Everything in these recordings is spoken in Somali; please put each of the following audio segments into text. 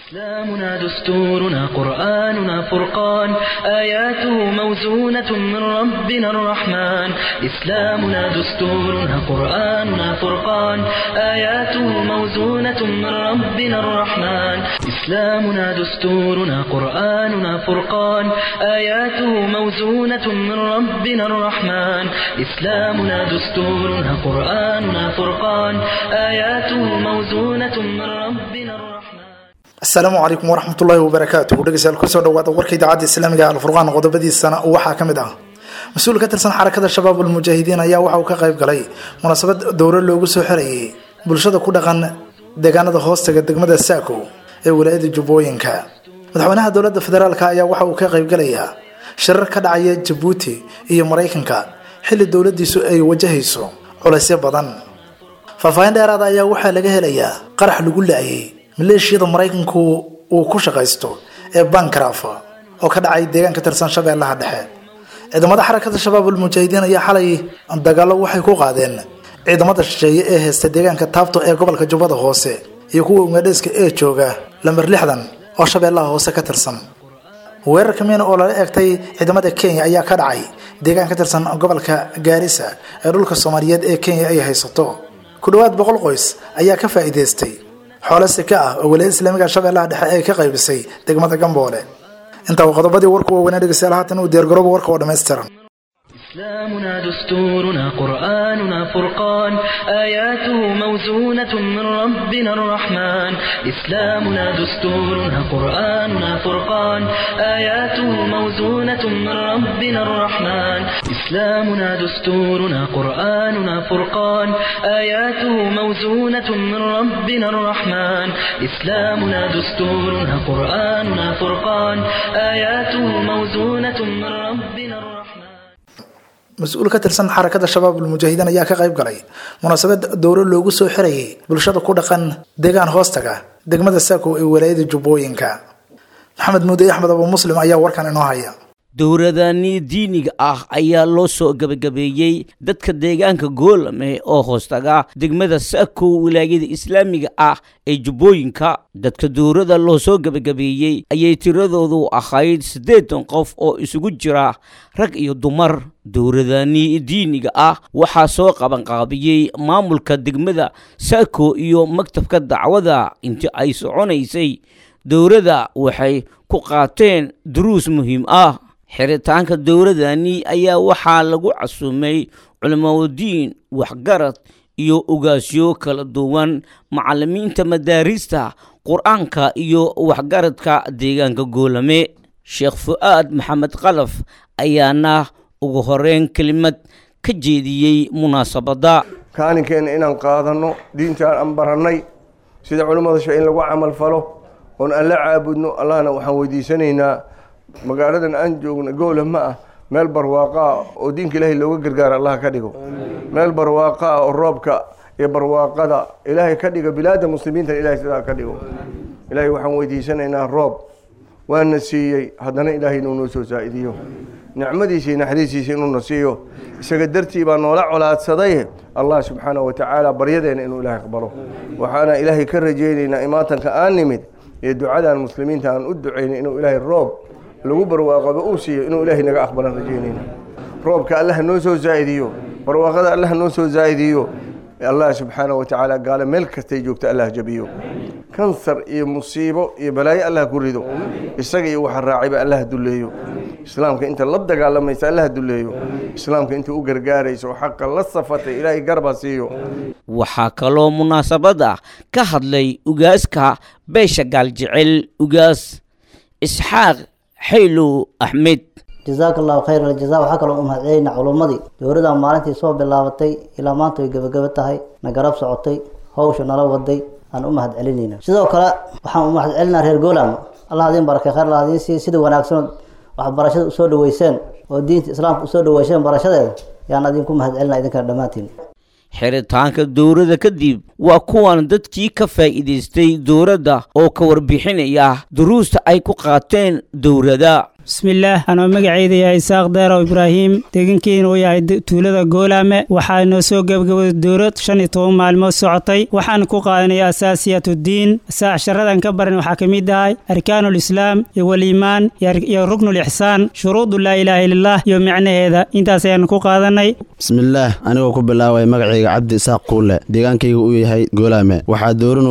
إسلامنا دستورنا قرآننا فرقان آياته موزونة من ربنا الرحمن إسلامنا دستورنا قرآننا فرقان آياته موزونة من ربنا الرحمن إسلامنا دستورنا قرآننا فرقان آياته موزونة من ربنا الرحمن إسلامنا دستورنا قرآننا فرقان آياته موزونة من ربنا الرحمن asalaamu calaykum waraxmatullaahi wabarakaatuh dhegeystayaal kusoo dhawaada warka idaacadda islaamiga alfurqaan qodobadiisana waxaa ka mid ah mas-uul ka tirsan xarakada shabaab ulmujaahidiin ayaa waxa uu ka qayb galay munaasabad dowro loogu soo xerayay bulshada ku dhaqan deegaanada hoostaga degmada saako ee walaayada jubbooyinka madaxweynaha dowladda federaalk ayaa waxa uu ka qaybgalayaa shirar ka dhacaya jabuuti iyo maraykanka xilli dowladiisu ay wajahayso culaysyo badan faahfaahin dheeraada ayaa waxaa laga helayaa qarax lagu la-ayay maleeshiyada maraykanku uu ku shaqaysto ee bankraf oo ka dhacay deegaan ka tirsan shabeellaha dhexe ciidamada xarakada shabaab ulmujaahidiin ayaa xalay dagaalo waxay ku qaadeen ciidamada shisheeye ee heysta deegaanka taabto ee gobolka jubbada hoose iyo kuwa ugaadheeska ee jooga lamber lixdan oo shabeellaha hoose ka tirsan weerar kamiina oo lala eegtay ciidamada kenya ayaa ka dhacay deegaan ka tirsan gobolka gaarisa ee dhulka soomaaliyeed ee kenya ay haysato ku dhowaad boqol qoys ayaa ka faa'iidaystay xoolo sika ah oo walaayada islaamiga shabeellaha dhexe ay ka qaybisay degmada gamboole intaa uu qodobadii warku waaweynaa dhegeystayaal haatan uu diyaargarooba warka oo dhammaystiran إسلامنا دستورنا قرآننا فرقان آياته موزونة من ربنا الرحمن إسلامنا دستورنا قرآننا فرقان آياته موزونة من ربنا الرحمن إسلامنا دستورنا قرآننا فرقان آياته موزونة من ربنا الرحمن إسلامنا دستورنا قرآننا فرقان آياته موزونة من ربنا الرحمن mas-uul ka tirsan xarakada shabaab ulmujaahidiin ayaa ka qayb galay munaasabad dowro loogu soo xirayay bulshada ku dhaqan deegaan hoostaga degmada saako ee walaayada jubbooyinka maxamed muude axmed abu muslim ayaa warkan inoo haya dowladani diiniga ah ayaa loo soo gebagabeeyey dadka deegaanka goolame oo hoostaga degmada saako wilaayada islaamiga ah ee jubbooyinka dadka dowrada loo soo gebagabeeyey ayay tiradoodu ahayd siddeetan qof oo isugu jira rag iyo dumar dowladani diiniga ah waxaa soo qabanqaabiyey maamulka degmada saako iyo maktabka dacwada intii ay soconaysay dowladda waxay ku qaateen duruus muhiim ah xiritaanka dowladani ayaa waxaa lagu casuumay culimadiin waxgarad iyo ogaasyo kala duwan macalimiinta madaarista qur-aanka iyo waxgaradka deegaanka goolame sheekh fu-aad maxamed kalaf ayaana ugu horeyn kelimad ka jeediyey munaasabadda kaalinkeena inaan qaadanno diintaan aan barannay sida culimmada sha in lagu camal falo oon alla caabudno allahna waxaan weydiisanaynaa magaaladan aan joogno goola ma ah meel barwaaqo ah oo diinka ilaahay looga gargaara allah ka dhigo meel barwaaqo ah oo roobka iyo barwaaqada ilaahay ka dhigo bilaada muslimiinta ilahay sidaa ka dhigo ilaahay waxaan weydiisanaynaa roob waana siiyey haddana ilaahay inuu noo soo saa-idiyo nicmadiisa iyo naxariistiisa inuuna siiyo isaga dartii baa noola colaadsaday allah subxaanahu watacaala baryadeena inuu ilaahay aqbalo waxaana ilaahay ka rajaynaynaa imaatanka aan nimid iyo ducadan muslimiinta aan u ducaynay inuu ilaahay roob lagu barwaaqaba uu siiyo inuu ilaahay naga aqbalan rajaynayna roobka allah noo soo zaa'idiyo barwaaqada allah noo soo zaa'idiyo allah subxaanahu watacaala gaale meel kastay joogto allah jabiyo kansar iyo musiibo iyo balaayo allah ku rido isaga iyo waxa raacayba allah dulleeyo islaamka inta la dagaalamaysa allah dulleeyo islaamka inta u gargaaraysa oo xaqa la safatay ilaahay garba siiyo waxaa kaloo munaasabada ka hadlay ugaaska beesha gaaljecel ugaas isxaaq xaylow axmed jazaaka allahu khayra aljaza waxaa kaloo u mahadcelinaa culummadii dowladda maalintii soo bilaabatay ilaa maanta way gebagaba tahay na garab socotay hawsha nala waday aan u mahad celinayna sidoo kale waxaan u mahad celinaa reer goolam allah adiin barakay khayr allah adiin siiy sida wanaagsan waxbarashada usoo dhaweyseen oo diinta islaamka usoo dhaweyseen barashadeeda yaan adinku mahad celinaa idinkana dhammaantiin xiritaanka dowladda kadib waa kuwan dadkii ka faa'iidaystay dowladda oo ka warbixinaya duruusta ay ku qaateen dowladda bismillaah anoo magacayda yahay isaaq deerow ibraahim deegankeena uu yahay tuulada goolaame waxaa noo soo gebagabaday dowlad shan iyo toban maalmood socotay waxaan ku qaadanay asaasiyatuddiin sharadan ka baran waxaa ka mid ahay arkaanuul islaam iyo waliimaan iyo ruknul ixsaan shuruudu laa ilaaha illallah iyo micnaheeda intaas ayaan ku qaadanay bismillaah anigoo ku bilaabay magacayga cabdi isaaq kuule deegaankayga uu yahay goolaame waxaa dowla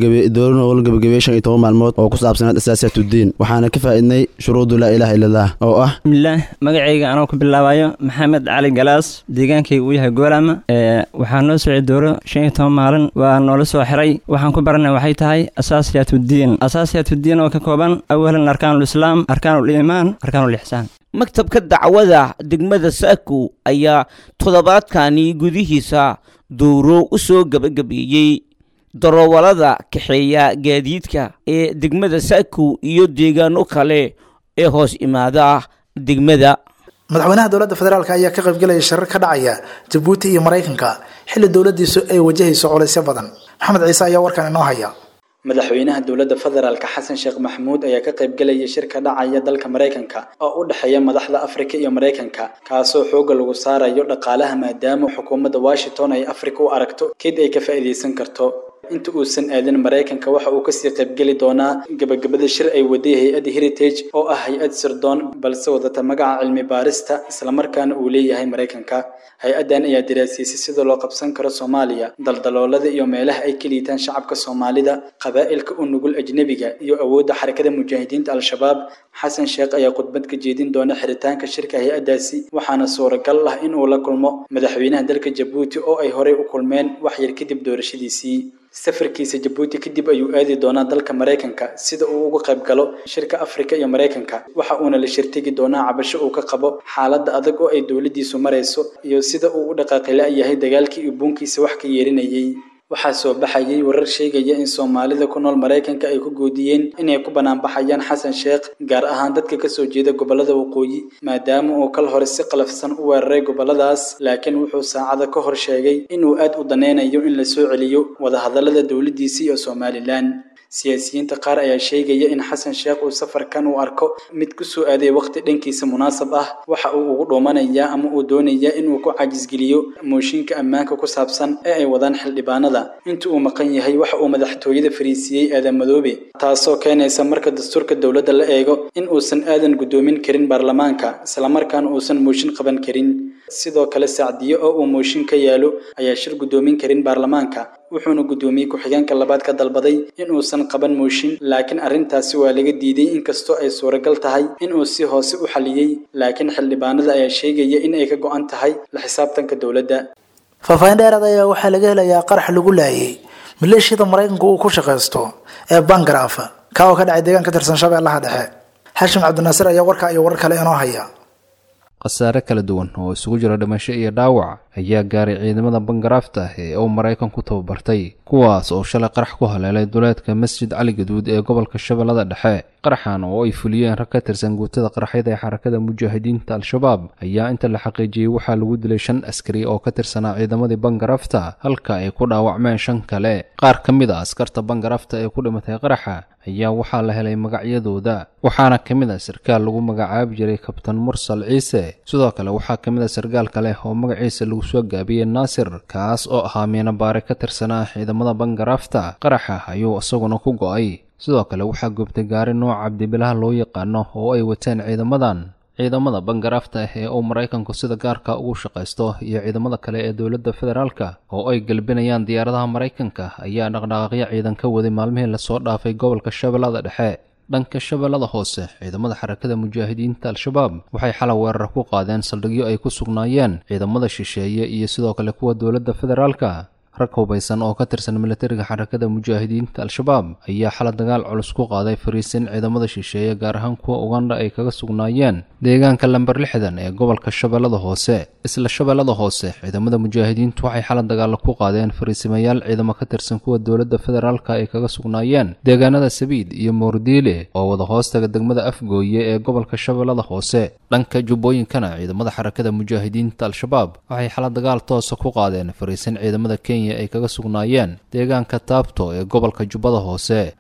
noolal gebagabey shan iyo toban maalmood oo ku saabsanayd asaasiyatuddiin waxaana ka faa'iidnay shuruudu laa ilaha illallah oo ah bismillaah magacayga anoo ku bilaabayo maxamed cali galaas deegaankayga uu yahay goolaama waxaa noo socday dowlo shan iyo toban maalin waa noola soo xiray waxaan ku baranay waxay tahay asaasiyatuddiin asaasiyatuddiin oo ka kooban awalan arkaanuul islaam arkaanuul iimaan arkaanuul ixsaan maktabka dacwada degmada saakow ayaa toddobaadkani gudihiisa dowro u soo gebagabeeyey darowalada kaxeeya gaadiidka ee degmada saakow iyo deegaano kale ee hoos imaada degmada madaxweynaha dowladda federaalk ayaa ka qaybgelaya shirar ka dhacaya jabuuti iyo maraykanka xilli dowladiisu ay wajahayso culaysyo badan maxamed ciise ayaa warkan inoo haya madaxweynaha dowladda federaalka xasan sheekh maxamuud ayaa ka qaybgelaya shir ka dhacaya dalka maraykanka oo u dhexeeya madaxda afrika iyo maraykanka kaasoo xooga lagu saarayo dhaqaalaha maadaama xukuumadda washington ay afrika u aragto kid ay ka faa'iidaysan karto inta uusan aadin maraykanka waxa uu kasii qaybgeli doonaa gebagabada shir ay waday hay-adda heritage oo ah hay-ad sirdoon balse wadata magaca cilmi baarista islamarkaana uu leeyahay maraykanka hay-addan ayaa daraasiisay sida loo qabsan karo soomaaliya daldaloolada iyo meelaha ay ka liitaan shacabka soomaalida qabaa'ilka u nugul ajnebiga iyo awoodda xarakada mujaahidiinta al-shabaab xasan sheekh ayaa khudbad ka jeedin doona xiritaanka shirka hay-addaasi waxaana suuragal ah in uu la kulmo madaxweynaha dalka jabuuti oo ay horey u kulmeen wax yar kadib doorashadiisii safarkiisa jabuuti kadib ayuu aadi doonaa dalka maraykanka sida uu uga qayb galo shirka afrika iyo maraykanka waxa uuna la shirtegi doonaa cabasho uu ka qabo xaaladda adag oo ay dowladdiisu marayso iyo sida uu u dhaqaaqila yahay dagaalkii iyo buunkiisa wax ka yeerinayay waxaa soo baxayay warar sheegaya in soomaalida ku nool maraykanka ay ku goodiyeen inay ku banaanbaxayaan xasan sheekh gaar ahaan dadka kasoo jeeda gobolada waqooyi maadaama uu kal hore si qalafsan u weeraray goboladaas laakiin wuxuu saacada ka hor sheegay inuu aad u danaynayo in la soo celiyo wadahadalada dowladdiisa iyo somalilan siyaasiyiinta qaar ayaa sheegaya in xasan sheekh uu safarkan uu arko mid ku soo aaday waqti dhankiisa munaasab ah waxa uu ugu dhuumanayaa ama uu doonayaa inuu ku cajisgeliyo mooshinka ammaanka ku saabsan ee ay wadaan xildhibaanada inta uu maqan yahay waxa uu madaxtooyada fariisiiyey aadan madoobe taasoo keenaysa marka dastuurka dowladda la eego in uusan aadan guddoomin karin baarlamaanka islamarkaana uusan mooshin qaban karin sidoo kale sacdiyo oo uu mooshin ka yaalo ayaa shir guddoomin karin baarlamaanka wuxuuna guddoomiye ku-xigeenka labaad ka dalbaday in uusan qaban mooshin laakiin arrintaasi waa laga diiday inkastoo ay suuragal tahay in uu si hoose u xaliyey laakiin xildhibaanada ayaa sheegaya in ay ka go-an tahay la xisaabtanka dowladda faahfaahin dheeraad ayaa waxaa laga helayaa qarax lagu laayay maleeshiyada maraykanka uu ku shaqaysto ee bangaraf ka oo ka dhacay deegaan ka tirsan shabeellaha dhexe xashim cabdinaasir ayaa warkaa iyo warar kale inoo haya khasaare kala duwan oo isugu jira dhimasho iyo dhaawac ayaa gaaray ciidamada bangaraafta ee uu maraykan ku tababartay kuwaas oo shalay qarax ku haleelay duleedka masjid cali gaduud ee gobolka shabeellada dhexe qaraxan oo ay fuliyeen rag ka tirsan guutada qaraxyada ee xarakada mujaahidiinta al-shabaab ayaa inta la xaqiijiyey waxaa lagu dilay shan askari oo ka tirsanaa ciidamadii bangaraafta halka ay ku dhaawacmeen shan kale qaar ka mid a askarta bangaraafta ee ku dhimatay qaraxa ayaa waxaa la helay magacyadooda waxaana ka mid a sarkaal lagu magacaabi jiray kabtan mursal ciise sidoo kale waxaa ka mid a sarkaal kale oo magaciisa lagu soo gaabiyey naasir kaas oo ahaa miinabaare ka tirsanaa ciidamada bangaraafta qaraxa ayuu isaguna ku go-ay sidoo kale waxaa goobtay gaari nooca cabdibilaha loo yaqaano oo ay wateen ciidamadan ciidamada bangaraafta ah ee uu maraykanku sida gaarka ugu shaqaysto iyo ciidamada kale ee dowladda federaalka oo ay galbinayaan diyaaradaha maraykanka ayaa dhaqdhaqaaqyo ciidan ka waday maalmihii lasoo dhaafay gobolka shabeellada dhexe dhanka shabeellada hoose ciidamada xarakada mujaahidiinta al-shabaab waxay xalay weerar ku qaadeen saldhigyo ay ku sugnaayeen ciidamada shisheeye iyo sidoo kale kuwa dowladda federaalka rag hubaysan oo ka tirsan militariga xarakada mujaahidiinta al-shabaab ayaa xala dagaal culus ku qaaday fariisin ciidamada shisheeye gaar ahaan kuwa ugandha ay kaga sugnaayeen deegaanka lamber lixdan ee gobolka shabeellada hoose isla shabeellada hoose ciidamada mujaahidiintu waxay xala dagaalo ku qaadeen fariisimayaal ciidamo ka tirsan kuwa dowladda federaalka ay kaga sugnaayeen deegaanada sabiid iyo moordiile oo wada hoostaga degmada afgooye ee gobolka shabeellada hoose dhanka jubbooyinkana ciidamada xarakada mujaahidiinta al-shabaab waxay xala dagaal toosa ku qaadeen fariisin ciidamada kenya ay kaga sugnaayeen deegaanka taabto ee gobolka jubbada hoose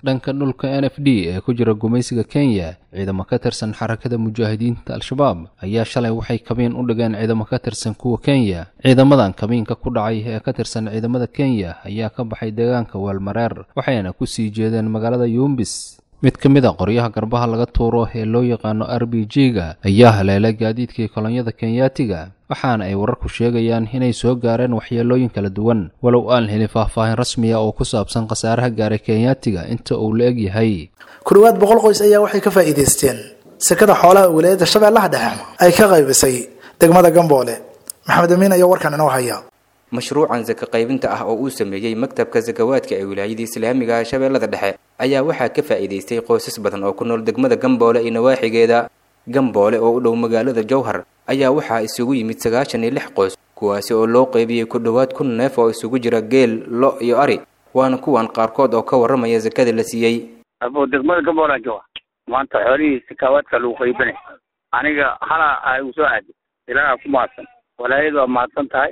dhanka dhulka n f d ee ku jira gumaysiga kenya ciidamo ka tirsan xarakada mujaahidiinta al-shabaab ayaa shalay waxay kabiin u dhigeen ciidamo ka tirsan kuwa kenya ciidamadan kabiinka ku dhacay ee ka tirsan ciidamada kenya ayaa ka baxay deegaanka weelmareer waxayna ku sii jeedeen magaalada yuumbis mid ka mid a qoryaha garbaha laga tuuro ee loo yaqaano r b g-ga ayaa haleelay gaadiidkii kolonyada kenyaatiga waxaana ay wararku sheegayaan inay soo gaareen waxyeelooyin kala duwan walow aan helin faahfaahin rasmiya oo ku saabsan khasaaraha gaaray kenyaatiga inta uu la eg yahay ku dhowaad boqol qoys ayaa waxay ka faa'iidaysteen sekada xoolaha wilaayadda shabeellaha dhexe ay ka qaybisay degmada gamboole maxamed amiin ayaa warkan inoo haya mashruucan saka qaybinta ah oo uu sameeyey maktabka sakawaadka ee wilaayada islaamiga ah shabeellada dhexe ayaa waxaa ka faa'iidaystay qoysas badan oo ku nool degmada gamboole iyo nawaaxigeeda gamboole oo u dhow magaalada jowhar ayaa waxaa isugu yimid sagaashan iyo lix qoys kuwaasi oo loo qaybiyey ku dhowaad kun neef oo isugu jira geel lo iyo ari waana kuwan qaarkood oo ka warramaya sakada la siiyey abo degmada gamboole jooga maanta xoolihii sakaawaadka lagu qaybinay aniga hala ay u soo aaday ilaaha ku mahadsan walaayadu waa mahadsan tahay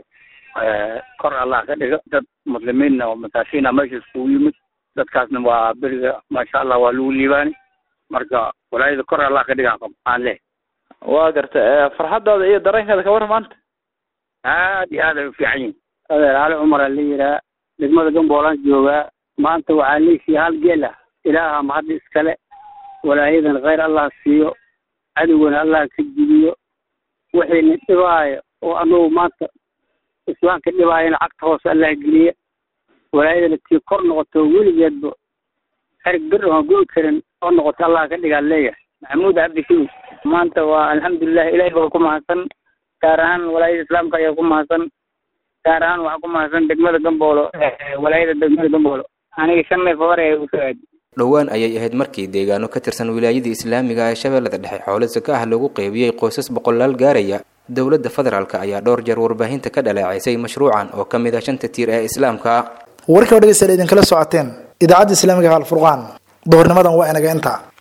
kor allah ka dhiga dad muslimiinna oo masaakiina meesha iskugu yimid dadkaasna waa beriga maasha allah waa lagu liibaani marka walaayada kor allah ka dhigaan qab aan leh waa garta farxadaada iyo dareenkaada ka warran maanta aad iyo aad ay u fiican yihin adeer cali cumar aa la yiraa degmada gamboolaan joogaa maanta waxaa leesiya hal geel ah ilaaha mahadda iskale walaayadan khayr allah siiyo cadowgana allah ka jibiyo wixiina dhibaayo oo anagu maanta islaamka dhibaayana cagta hoose allah geliya walaayadana tii kor noqoto weligeedba xerig bir oon go'i karin oo noqoto allah ka dhigaa leeyahay maxamuud cabdishiid maanta waa alxamdulilah ilaahay baa ku mahadsan gaar ahaan walaayada islaamka ayaa ku mahadsan gaar ahaan waxaa ku mahadsan degmada gamboolo walaayada degmada gamboolo aniga shan neef hore ee usoo aadi dhowaan ayay ahayd markii deegaano ka tirsan wilaayada islaamiga ee shabeellada dhexe xoolo saka ah lagu qaybiyey qoysas boqolaal gaaraya dowladda federaalk ayaa dhowr jeer warbaahinta ka dhaleecaysay mashruucan oo ka mid ah shanta tiir ee islaamka warkii oo dhegeystayaal idinkala socoteen idaacadda islaamiga alfurqaan duhurnimadan waa inaga inta